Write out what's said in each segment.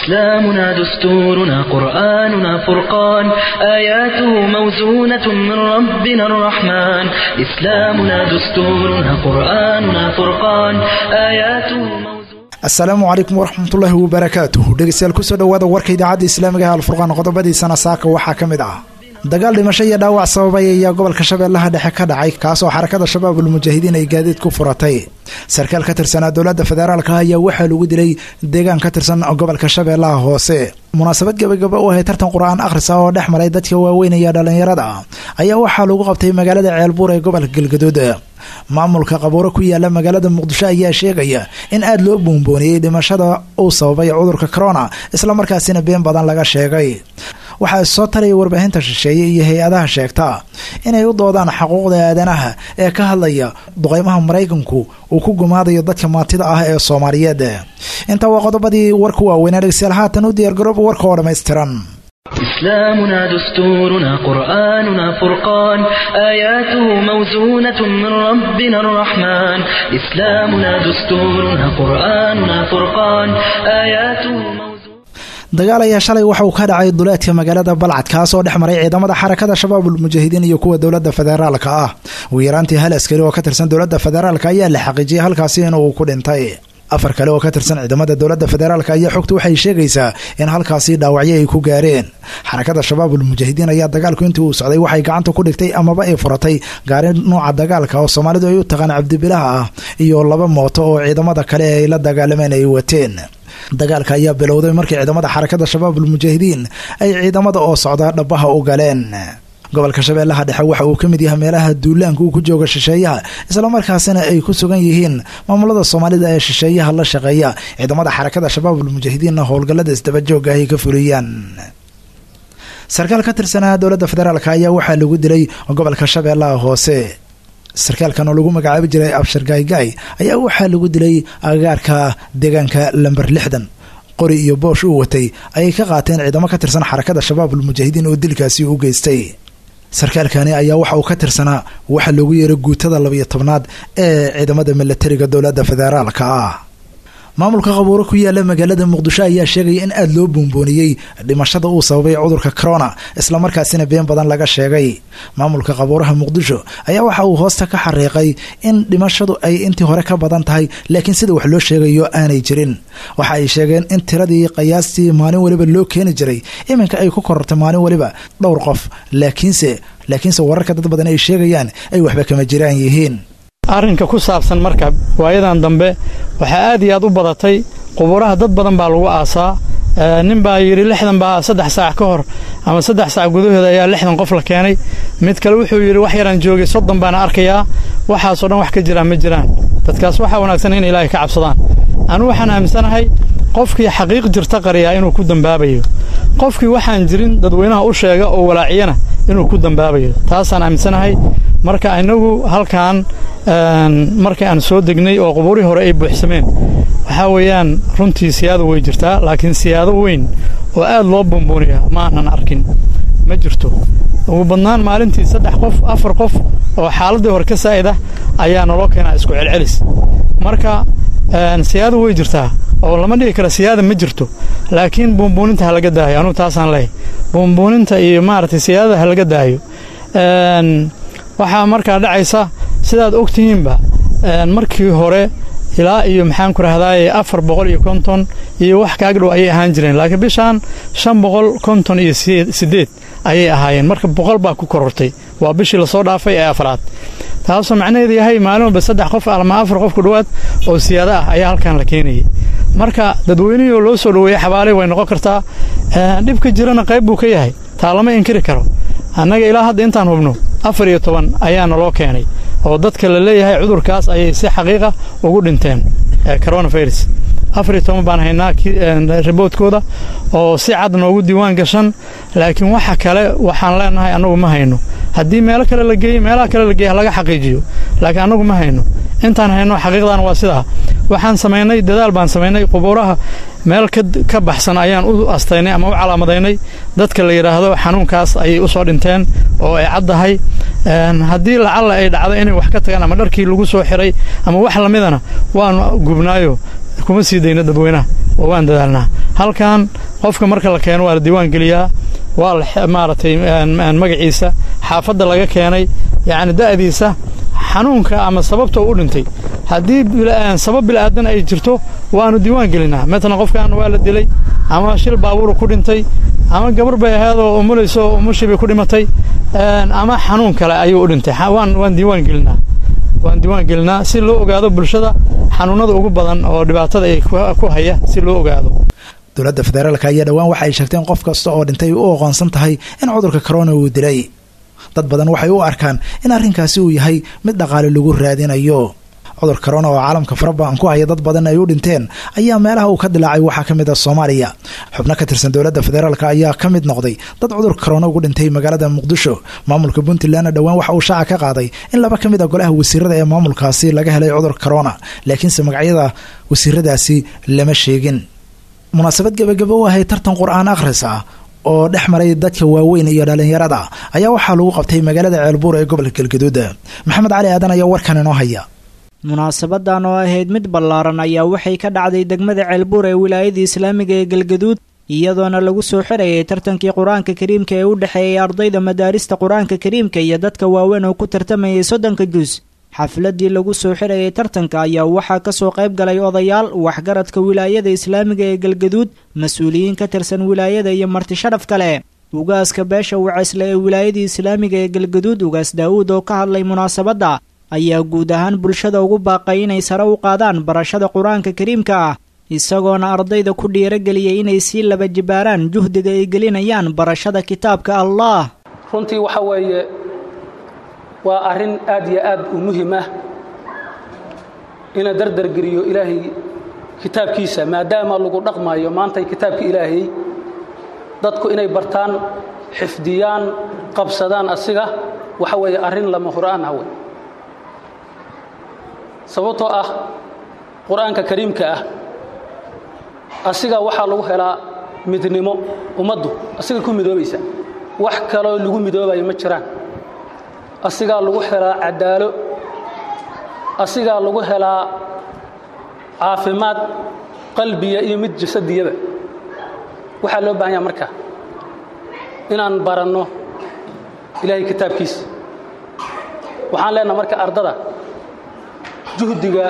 إسلامنا دستورنا قرآننا فرقان آياته موزونة من ربنا الرحمن إسلامنا دستورنا قرآننا فرقان آياته موزونة asalaamu calaykum waraxmatullaahi wabarakaatuh dhegeystayaal kusoo dhowaada warka idaacadda islaamiga ee alfurqaan qodobadiisana saaka waxaa ka mid ah dagaal dhimasho iyo dhaawac sababay ayaa gobolka shabeellaha dhexe ka dhacay kaasoo xarakada shabaabul mujaahidiin ay gaadiid ku furatay sarkaal ka tirsanaa dowladda federaalka ayaa waxaa lagu dilay deegaan ka tirsan gobolka shabeellaha hoose munaasabad gabagaba u ahay tartan qur-aan akhrisa oo dhex maray dadka waaweyn iyo dhallinyarada ayaa waxaa lagu qabtay magaalada ceelbuur ee gobolka galgaduud maamulka qabuuro ku yaala magaalada muqdisho ayaa sheegaya in aada loo boonbooniyey dhimashada uu sababay cudurka corona islamarkaasina been badan laga sheegay waxaa soo taraya warbaahinta shisheeye iyo hay-adaha sheegta inay u doodaan xuquuqda aadanaha ee ka hadlaya duqeymaha maraykanku uu ku gumaadayo dadka maatida ah ee soomaaliyeed intaa waa qodobadii warka waaweynaa dhegeystayaal haatan u diyaargarooba warka oo dhammaystiran إسلامنا دستورنا قرآننا فرقان آياته موزونة من ربنا الرحمن إسلامنا دستورنا قرآننا فرقان آياته موزونة dagaal ayaa shalay waxa uu ka dhacay duleedka magaalada balcad kaasoo dhex maray ciidamada xarakada shabaabul mujaahidiin iyo kuwa dowladda federaalka ah ugu yaraantii hal askari oo ka tirsan dowladda federaalka ayaa la xaqiijiyay halkaasi inuu ku dhintay afar kale oo ka tirsan ciidamada dowladda federaalka ayaa xogtu waxay sheegaysaa in halkaasi dhaawacyo ay ku gaareen xarakada shabaabul mujaahidiin ayaa dagaalku intii uu socday waxay gacanta ku dhigtay amaba ay furatay gaari nuuca dagaalka oo soomaalidu ay u taqaan cabdibilaha ah iyo laba mooto oo ciidamada kale ay la dagaalameen ay wateen dagaalka ayaa bilowday markii ciidamada xarakada shabaabul mujaahidiin ay ciidamada oo socda dhabaha u galeen gobolka shabeellaha dhexe waxa uu ka mid yahay meelaha duulaanka uu ku jooga shisheeyaha islamarkaasina ay ku sugan yihiin maamulada soomaalida ee shisheeyaha la shaqeeya ciidamada xarakada shabaabul mujaahidiinna howlgallada isdabajooga ay ka fuliyaan sarkaal ka tirsanaa dowladda federaalk ayaa waxaa lagu dilay gobolka shabeellaha hoose sarkaalkan oo lagu magacaabi jiray abshir gaaygaay ayaa waxaa lagu dilay agagaarka deegaanka lamber lixdan qori iyo boosh uu watay ayay ka qaateen ciidamo ka tirsan xarakada shabaabul mujaahidiin oo dilkaasi u geystay sarkaalkani ayaa waxa uu ka tirsanaa waxa loogu yeeray guutada labayo tobnaad ee ciidamada milatariga dowladda federaalka ah maamulka qabuuro ku yaala magaalada muqdisho ayaa sheegaya in aada loo boonbooniyey dhimashada uu sababay cudurka corona islamarkaasina been badan laga sheegay maamulka qabuuraha muqdisho ayaa waxa uu hoosta ka xariiqay in dhimashadu ay intii hore ka badan tahay laakiin sida wax loo sheegayo aanay jirin waxa ay sheegeen in tiradii qiyaastii maalin weliba loo keeni jiray iminka ay ku korortay maalin weliba dhowr qof laakiinse laakiinse wararka dad badan ay sheegayaan ay waxba kama jiraan yihiin arrinka ku saabsan marka waayadan dambe waxaa aad iyo aad u badatay qubuuraha dad badan baa lagu aasaa nin baa yidhi lixdan baa saddex saac ka hor ama saddex saac gudahooda ayaa lixdan qof la keenay mid kale wuxuu yidhi wax yaraan joogay soddon baana arkayaa waxaasoo dhan wax ka jiraan ma jiraan dadkaas waxaa wanaagsan in ilaahay ka cabsadaan anugu waxaan aaminsanahay qofkii xaqiiq jirta qariyaa inuu ku dambaabayo qofkii waxaan jirin dadweynaha u sheega oo walaaciyana inuu ku dambaabayo taasaan aaminsanahay marka inagu halkan markii aan soo degnay oo qubuurihii hore ay buuxsameen waxaa weeyaan runtii siyaado way jirtaa laakiin siyaado weyn oo aad loo buunbuuniya ma aanan arkin ma jirto ugu badnaan maalintii saddex qof afar qof oo xaaladdii hore ka saa'id ah ayaa naloo keenaa isku celcelis marka siyaado way jirtaa oo lama dhigi kara siyaada ma jirto laakiin buunbuuninta ha laga daayo anugu taasaan leehay buunbuuninta iyo maaragtay siyaadada ha laga daayo waxaa markaa dhacaysa sidaad og tihiinba markii hore ilaa iyo maxaan ku rahdaaye afar boqol iyo konton iyo wax kaagdhow ayay ahaan jireen laakiin bishaan shan boqol konton iyo siddeed ayay ahaayeen marka boqol baa ku korortay waa bishii lasoo dhaafay ee afraad taasoo macnaheedu yahay maalin walba saddex qof ama afar qof ku dhowaad oo siyaado ah ayaa halkan la keenayay marka dadweynihii oo loo soo dhoweeyey xabaaley way noqon kartaa dhibka jirana qayb buu ka yahay taa lama inkiri karo annaga ilaa hadda intaan hubno afar iyo toban ayaa naloo keenay oo dadka la leeyahay cudurkaas ayay si xaqiiqa ugu dhinteen coronavirus afar iyo toban baan haynaa riboodkooda oo si cad noogu diiwaan gashan laakiin waxa kale waxaan leenahay annagu ma hayno haddii meelo kale la geeyey meelaha kale la geeya laga xaqiijiyo laakiin annagu ma hayno intaan hayno xaqiiqdan waa sidaa waxaan samaynay dadaal baan samaynay qubuuraha meel ka baxsan ayaan u astaynay ama u calaamadaynay dadka la yidhaahdo xanuunkaas ayay u soo dhinteen oo ay caddahay haddii lacalla ay dhacdo inay wax ka tagaan ama dharkii lagu soo xiray ama wax lamidana waanu gubnaayo kuma sii dayno dadweynaha oo waan dadaalnaa halkan qofka marka la keeno waa la diiwaan geliyaa waa la maaragtay magaciisa xaafadda laga keenay yacni da'diisa xanuunka ama sababta u dhintay haddii sabab bilaadan ay jirto waanu diiwaan gelinaa matalan qofkan waa la dilay ama shil baabuuru ku dhintay ama gabar bay ahaydoo umulayso umushii bay ku dhimatay ama xanuun kale ayuu u dhintay waan waan diiwaan gelinaa waan diiwaan gelinaa si loo ogaado bulshada xanuunada ugu badan oo dhibaatada ay ku haya si loo ogaado dowladda federaalka ayaa dhowaan waxa ay sheegteen qof kasta oo dhintay u aqoonsan tahay in cudurka corona uu dilay dad badan waxay u arkaan in arrinkaasi uu yahay mid dhaqaale lagu raadinayo cudur corona oo caalamka farabadan ku haya dad badan ay u dhinteen ayaa meelaha uu ka dilaacay waxaa ka mid a soomaaliya xubno ka tirsan dowladda federaalk ayaa ka mid noqday dad cudur corona ugu dhintay magaalada muqdisho maamulka puntlandna dhowaan waxa uu shaaca ka qaaday in laba ka mid a golaha wasiirada ee maamulkaasi laga helay cudur corona laakiinse magacyada wasiiradaasi lama sheegin munaasabad gebagabo u ahay tartan qur-aan akhris ah oo dhex maray dadka waaweyn iyo dhalinyarada ayaa waxaa lagu qabtay magaalada ceelbuur ee gobolka galgaduud maxamed cali aadan ayaa warkan inoo haya munaasabadan oo ahayd mid ballaaran ayaa waxay ka dhacday degmada ceelbuur ee wilaayada islaamiga ee galgaduud iyadoona lagu soo xirayay tartankii qur-aanka kariimka ee u dhexeeyay ardayda madaarista qur-aanka kariimka iyo dadka waaweyn oo ku tartamayay soddonka jus xafladii lagu soo xirayay tartanka ayaa waxaa kasoo qayb galay odayaal waxgaradka wilaayada islaamiga ee galgaduud mas-uuliyiin ka tirsan wilaayada iyo marti sharaf kale ugaaska beesha waceysle ee wilaayadii islaamiga ee galgaduud ugaas daa'uud oo ka hadlay munaasabadda ayaa guud ahaan bulshada ugu baaqay inay sare u qaadaan barashada qur-aanka kariimka ah isagoona ardayda ku dhiirageliyay inay sii laba jibaaraan juhdiga ay gelinayaan barashada kitaabka allah runtii waxa weeye waa arrin aad iyo aad u muhim ah ina dardargeliyo ilaahay kitaabkiisa maadaama lagu dhaqmayo maantay kitaabka ilaahay dadku inay bartaan xifdiyaan qabsadaan asiga waxa weeye arrin lama huraan ah wey sababtoo ah qur-aanka kariimka ah asiga waxaa lagu helaa midnimo ummaddu asiga ku midoobaysa wax kaloo lagu midoobayo ma jiraan asigaa lagu helaa cadaalo asigaa lagu helaa caafimaad qalbiya iyo mid jasadiyaba waxaa loo baahan yaha marka inaan baranno ilaahay kitaabkiisa waxaan leenaha marka ardada juhdiga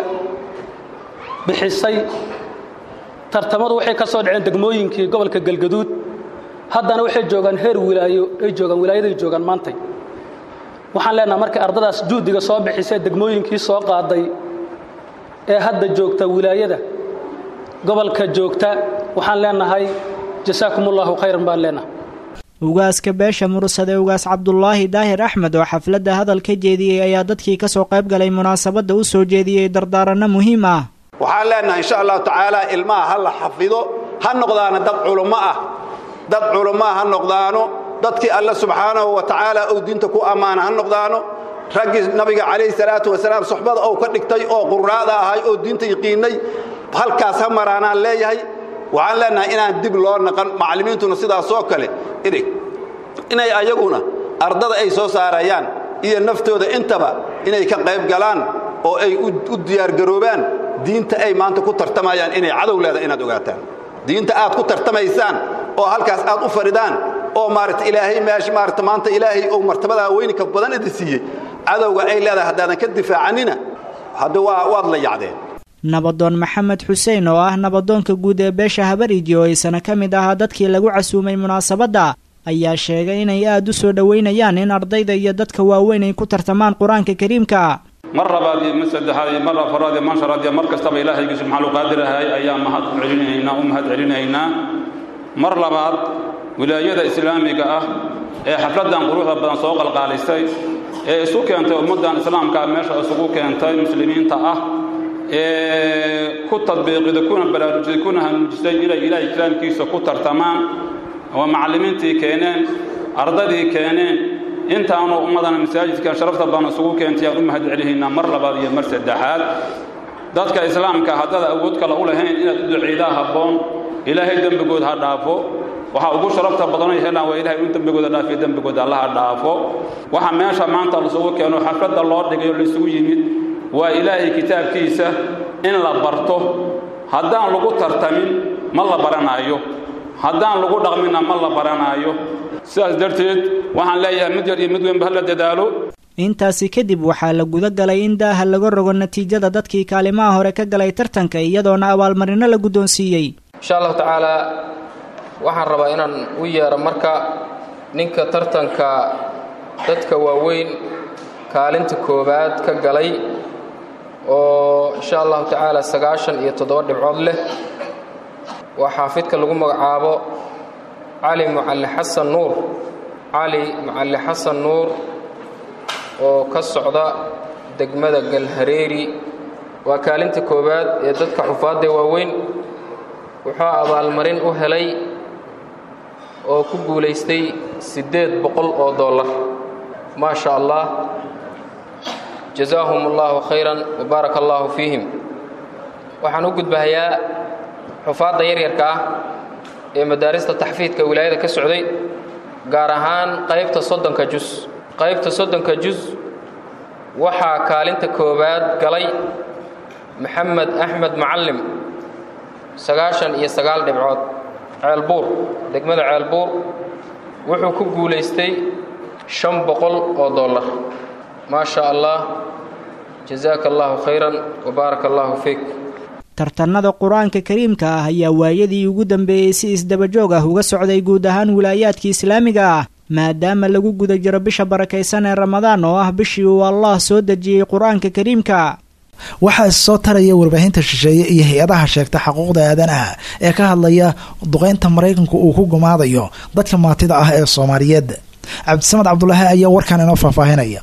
bixisay tartamadu waxay ka soo dhaceen degmooyinkii gobolka galgaduud haddana waxay joogaan heer wilaayo ay joogaan wilaayaday joogaan maantay waxaan leenaha marka ardadaas juhdiga soo bixisay degmooyinkii soo qaaday ee hadda joogta wilaayada gobolka joogta waxaan leenahay jasaakum ullahu khayran baan leenahay ugaaska beesha mursade ugaas cabdulaahi daahir axmed oo xafladda hadal ka jeediyey ayaa dadkii ka soo qayb galay munaasabadda u soo jeediyey dardaaranno muhiim ah waxaan leenahay insha allahu tacaala ilmaha ha la xafido ha noqdaano dad culummo ah dad culummo ah ha noqdaano dadkii alle subxaanahu wa tacaala ou diinta ku ammaana ha noqdaano raggii nabiga calayhi salaatu wasalaam suxbada ou ka dhigtay oo qurraada ahay oo diinta yaqiinnay halkaas ha maraanaan leeyahay waxaan leenahay inaan dib loo naqan macallimiintuna sidaasoo kale inay ayaguna ardada ay soo saarayaan iyo naftooda intaba inay ka qayb galaan oo ay u diyaargaroobaan diinta ay maanta ku tartamayaan inay cadow leeda inaad ogaataan diinta aad ku tartamaysaan oo halkaas aad u fadhidaan oo maarata ilaahay meesha maarata maanta ilaahay ou martabadaa weyninka badan idi siiyey cadowga ay leedahay haddaadan ka difaacanina hadda waa waad la yacdeen nabadoon maxamed xuseen oo ah nabadoonka guud ee beesha habariji oo aysana ka mid ahaa dadkii lagu casuumay munaasabadda ayaa sheegay inay aad u soo dhowaynayaan in ardayda iyo dadka waaweyn ay ku tartamaan qur-aanka kariimka mar labaad iyo mar saddexaad iyo mar afaraad iyo mar shanaad iyo mar kastaba ilaahaygi subxaanu qaadirahay ayaa mahad celinaynaa u mahad celinaynaa mar labaad wilaayada islaamiga ah ee xafladdan quruxda badan soo qalqaalisay ee isu keentay ummaddan islaamka meesha isugu keentay muslimiinta ah ee ku tadbiiqida kuna baraarujisay kuna hanuujisay inay ilaahay kalaamkiisa ku tartamaan oo macallimiintii keeneen ardadii keeneen intaanu ummadana masaajidkan sharafta badan isugu keentay aan u mahad celihaynaa mar labaad iyo mar saddexaad dadka islaamka haddaad awood kale u lahayn inaad u duciidaa habboon ilaahay dembigood ha dhaafo waxaa ugu sharafta badanay helaan waa ilahay in dembigooda dhaafiyo dembigooda allaha dhaafo waxa meesha maanta laisugu keeno xafladda loo dhigay oo laisugu yimid waa ilaahay kitaabkiisa in la barto haddaan lagu tartamin ma la baranaayo haddaan lagu dhaqminna ma la baranaayo sidaas darteed waxaan leeyahay mid yar iyo mid weynba hala dadaalo intaasi kadib waxaa la guda galay in daaha laga rogo natiijada dadkii kaalimaha hore ka galay tartanka iyadoona abaalmarino la guddoonsiiyey insha allahu tacaalaa waxaan rabaa inaan u yeero marka ninka tartanka dadka waaweyn kaalinta koowaad ka galay oo insha allahu tacaala sagaashan iyo toddoba dhibcood leh waa xaafidka lagu magacaabo cali mucalli xasan nuur cali mucalli xasan nuur oo ka socda degmada galhareeri waa kaalinta koowaad ee dadka xufaadda waaweyn wuxuu abaalmarin u helay oo ku guulaystay siddeed boqol oo dollar maa sha allah jazaahum allahu khayran wa baaraka allahu fiihim waxaan u gudbahayaa xufaadda yaryarka ah ee madaarista taxfiidka wilaayada ka socday gaar ahaan qaybta soddonka jus qaybta soddonka jus waxaa kaalinta koowaad galay maxamed axmed macallim sagaashan iyo sagaal dhibcood ceelbuur degmada ceelbuur wuxuu ku guulaystay shan boqol oo dollar maa sha allah jazaaka allahu khayran wa baaraka allahu fiik tartanada qur-aanka kariimka ah ayaa waayadii ugu dambeeyey si isdabajoog ah uga socday guud ahaan wilaayaadka islaamiga ah maadaama lagu guda jiro bisha barakaysan ee ramadaan oo ah bishii uu allah soo dejiyey qur-aanka kariimka waxaa issoo taraya warbaahinta shisheeye iyo hay-adaha sheegta xuquuqda aadanaha ee ka hadlaya duqeynta maraykanku uu ku gumaadayo dadka maatida ah ee soomaaliyeed cabdisamad cabdulaahi ayaa warkan inoo faahfaahinaya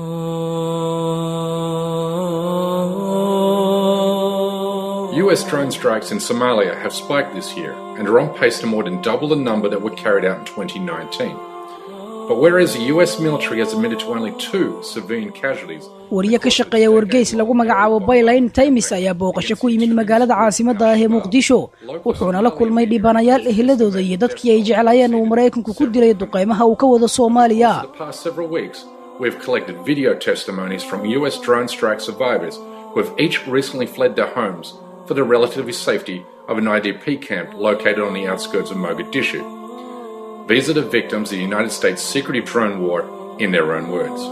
US drone strikes in Somalia have spiked this year and are on pace to more than double the number that were carried out in 2019. But whereas the US military has admitted to only two civilian casualties, wariye ka shaqeeya wargeys lagu magacaabo baylayn taymis ayaa booqasho ku yimid magaalada caasimadda ah ee muqdisho wuxuuna la kulmay dhibanayaal eheladooda iyo dadkii ay jeclaayeen uu maraykanku ku dilay duqeymaha uu ka wado soomaaliya the past several weeks, we've collected video testimonies from US drone strike survivors who have each recently fled their homes for the relative safety of an IDP camp located on the outskirts of Mogadishu. These are the victims of the United States' secretive drone war in their own words.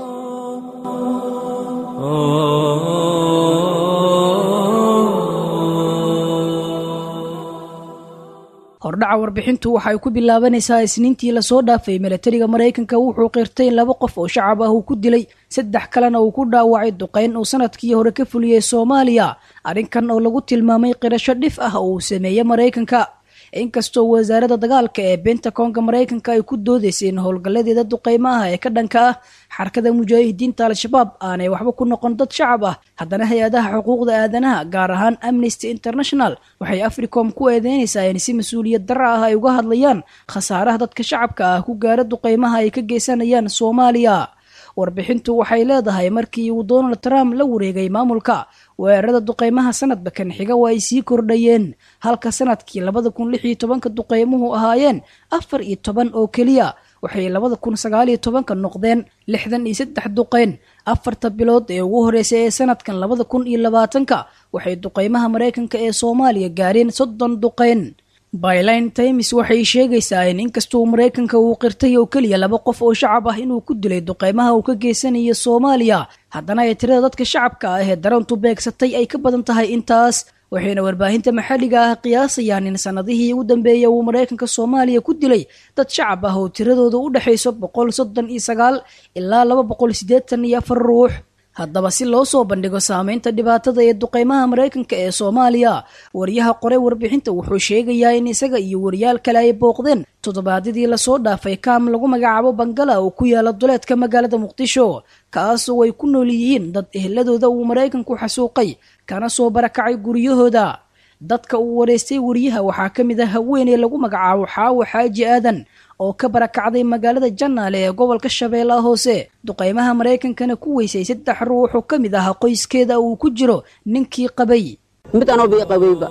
hordhaca warbixintu waxay ku bilaabanaysaa isniintii lasoo dhaafay milatariga maraykanka wuxuu qirtay in laba qof oo shacab ah uu ku dilay saddex kalena uu ku dhaawacay duqeyn uu sanadkii hore ka fuliyey soomaaliya arrinkan oo lagu tilmaamay qirasho dhif ah oo uu sameeyey maraykanka inkastoo wasaaradda dagaalka ee bentakonga maraykanka ay ku doodaysay in howlgalladeeda duqeymaha ee ka dhanka ah xarakada mujaahidiinta al-shabaab aanay waxba ku noqon dad shacab ah haddana hay-adaha xuquuqda aadanaha gaar ahaan amnesty international waxay africom ku eedeynaysaa in si mas-uuliyad darra ah ay uga hadlayaan khasaaraha dadka shacabka ah ku gaara duqeymaha ay ka geysanayaan soomaaliya warbixintu waxay leedahay markii uu donald trump la wareegay maamulka weerarada duqeymaha sanadba kan xiga waa ay sii kordhayeen halka sanadkii labada kun lix iyo tobanka duqeymuhu ahaayeen afar iyo toban oo keliya waxay labada kun sagaal iyo tobanka noqdeen lixdan iyo saddex duqeyn afarta bilood ee ugu horreysay ee sanadkan labada kun iyo labaatanka waxay duqeymaha maraykanka ee soomaaliya gaareen soddon duqeyn byline times waxay sheegaysaa in inkastoo maraykanka uu qirtay oo keliya laba qof oo shacab ah inuu ku dilay duqeymaha uu ka geysanayo soomaaliya haddana ay tirada dadka shacabka ah ee darantu beegsatay ay ka badan tahay intaas waxayna warbaahinta maxalliga ah qiyaasayaan in sanadihii ugu dambeeya uu maraykanka soomaaliya ku dilay dad shacab ah oo tiradooda u dhexayso boqol soddon iyo sagaal ilaa laba boqol siddeetan iyo afar ruux haddaba si loo soo bandhigo saameynta dhibaatada ee duqeymaha maraykanka ee soomaaliya wariyaha qoray warbixinta wuxuu sheegayaa in isaga iyo wariyaal kale ay booqdeen toddobaadyadii lasoo dhaafay kaam lagu magacaabo bangala oo ku yaala duleedka magaalada muqdisho kaasoo ay ku nool yihiin dad eheladooda uu maraykanku xasuuqay kana soo barakacay guryahooda dadka uu wareystay wariyaha waxaa ka mid ah haweeney lagu magacaabo xaawo xaaji aadan oo ka barakacday magaalada janaale ee gobolka shabeellaha hoose duqeymaha maraykankana ku weysay saddex ruux oo ka mid ah qoyskeeda uu ku jiro ninkii qabay mid anoo bii qabayba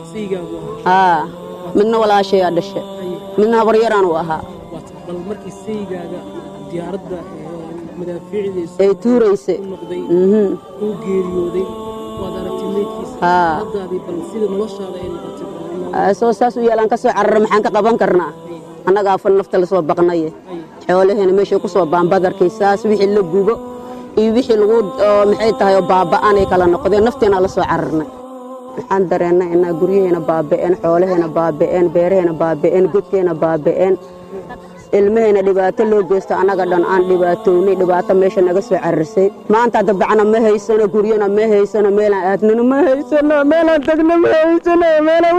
aa midna walaashayaa dhashe midna habaryaraan u ahaa ay tuurayse soo saas u yeelaan ka soo carara maxaan ka qaban karnaa annagaa fal nafta la soo baqnaye xoolaheena meeshay ku soo baanbadarkay saas wixii la gubo iyo wixii lagu maxay tahay oo baaba'anay kala noqdeen nafteena la soo cararnay waxaan dareennay inaa guryaheena baaba'een xoolaheena baaba'een beeraheena baaba'een godkeena baaba'een ilmaheena dhibaato loo geysto annaga dhan aan dhibaatownay dhibaato meesha naga soo cararsay maanta dabacna ma haysano guryana ma haysano meelaan aadnana ma haysano meelaan tagna ma haysano meelaan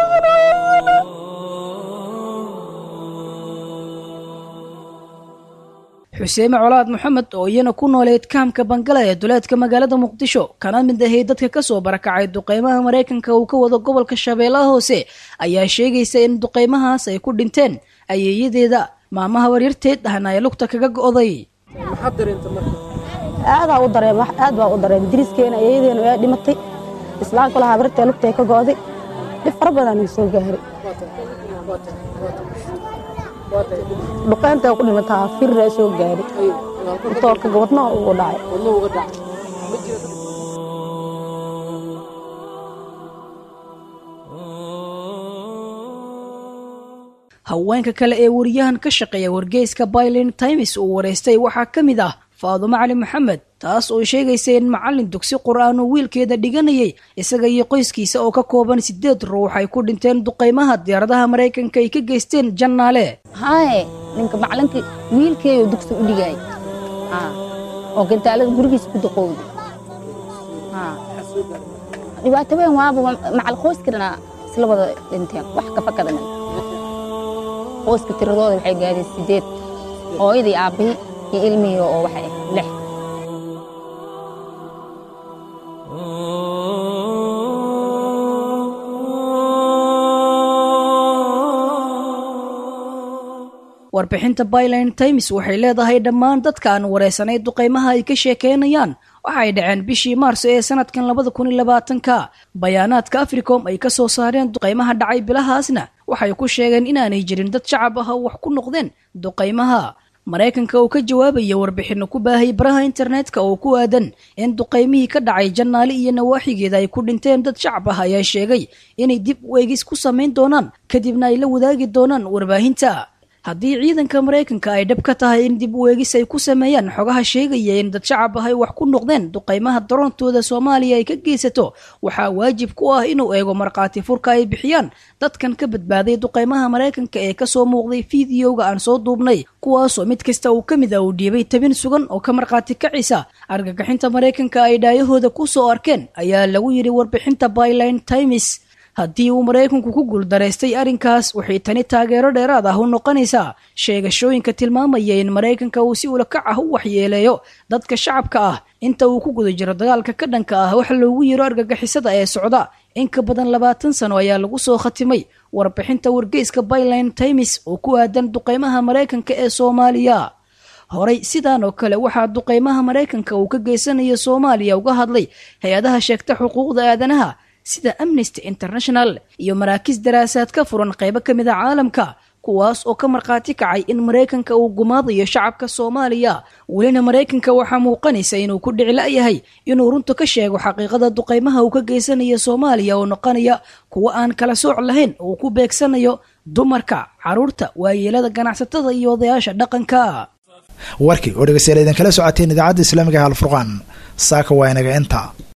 xuseeme colaad maxamed oo iyana ku nooleed kaamka bangala ee duleedka magaalada muqdisho kana mid ahay dadka kasoo barakacay duqeymaha maraykanka uu ka wado gobolka shabeellaha hoose ayaa sheegaysa in duqeymahaas ay ku dhinteen ayeeyadeeda maamaha waryarteed ahna ay lugta kaga go'day aadaa u dareem aad baa u dareem diriskeena ayeeyadeena waa dhimatay islaamka lahaa bartee lugtay ka go'day dhib fara badan ii soo gaaray dhuqeynta ku dhimataa firra soo gaari toorka wadnaha ugu dhacay haweenka kale ee wariyahan ka shaqeeya wargeyska baylin times uu wareystay waxaa ka mid ah faadumo cali maxamed taas oo sheegaysa in macallin dugsi qur-aan uu wiilkeeda dhiganayay isaga iyo qoyskiisa oo ka kooban sideed ruux ay ku dhinteen duqeymaha diyaaradaha maraykanka ay ka geysteen jannaale haye ninka macalinkii wiilkeeyo dugsi u dhigay oo gantaalada gurigiisa ku duqowday dhibaato weyn waaba macal qoyskana isla wada dhinteen wax ka fakadana qoyska tiradooda waxay gaadeen sideed hooyadii aabbihii iyo ilmihii oo waxay lix warbixinta byline times waxay leedahay dhammaan dadka aan wareysanay duqeymaha ay ka sheekeynayaan waxay dhaceen bishii maarso ee sanadkan labada kun iyo labaatanka bayaanaadka africom ay ka soo saareen duqeymaha dhacay bilahaasna waxay ku sheegeen inaanay jirin dad shacab ah oo wax ku noqdeen duqeymaha maraykanka oo ka jawaabaya warbixino ku baahay baraha internetka oo ku aadan in duqeymihii ka dhacay jannaali iyo nawaaxigeeda ay ku dhinteen dad shacab ah ayaa sheegay inay dib u eegis ku samayn doonaan kadibna ay la wadaagi doonaan warbaahinta haddii ciidanka maraykanka ay dhab ka tahay in dib u eegis ay ku sameeyaan xogaha sheegaya in dad shacab ah ay wax ku noqdeen duqeymaha daroontooda soomaaliya ay ka geysato waxaa waajib ku ah inuu eego markhaati furka ay bixiyaan dadkan ka badbaaday duqeymaha maraykanka ee kasoo muuqday fiidiyowga aan soo duubnay kuwaasoo mid kasta uu ka mid ah uu dhiibay tabin sugan oo ka markhaati kacisa argagixinta maraykanka ay dhaayahooda ku soo arkeen ayaa lagu yidhi warbixinta byline times haddii uu maraykanku ku guuldaraystay arrinkaas waxay tani taageero dheeraad ah u noqonaysaa sheegashooyinka tilmaamaya in maraykanka uu si ulakac ah u waxyeeleeyo dadka shacabka ah inta uu ku guda jiro dagaalka ka dhanka ah wax loogu yiro argagixisada ee socda in ka badan labaatan sano ayaa lagu soo khatimay warbixinta wargeyska byline times oo ku aadan duqeymaha maraykanka ee soomaaliya horey sidaan oo kale waxaa duqeymaha maraykanka uu ka geysanayo soomaaliya uga hadlay hay-adaha sheegta xuquuqda aadanaha sida amnesty international iyo maraakiis daraasaad ka furan qaybo ka mid a caalamka kuwaas oo ka markhaati kacay in maraykanka uu gumaadayo shacabka soomaaliya welina maraykanka waxaa muuqanaysa inuu ku dhici la'yahay inuu runta ka sheego xaqiiqada duqeymaha uu ka geysanayo soomaaliya oo noqonaya kuwo aan kala sooc lahayn uu ku beegsanayo dumarka carruurta waayeelada ganacsatada iyo odayaasha dhaqanka warkii oo dhegeystayaal idinkala socoteen idaacadda islaamiga halfurqaan saaka waa inaga inta